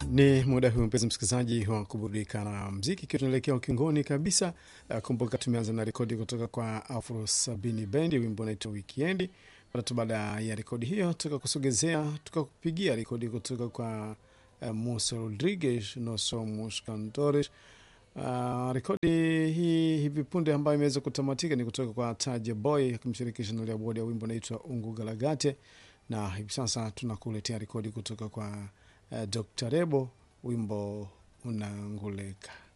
Ni muda huu mpenzi msikilizaji wa kuburudika na mziki, ikiwa tunaelekea ukingoni kabisa. Uh, kumbuka tumeanza na rekodi kutoka kwa Afro Sabini Bendi, wimbo unaitwa Wikiendi. Tatu baada ya rekodi hiyo, tukakusogezea tukakupigia rekodi kutoka kwa uh, Musa Rodriguez Noso Muskantores. Uh, rekodi hii hivi punde ambayo imeweza kutamatika ni kutoka kwa Taja Boy akimshirikisha Nolia Bodi ya wimbo unaitwa Ungu Galagate, na hivi sasa tunakuletea rekodi kutoka kwa uh, Dr. Rebo wimbo unanguleka.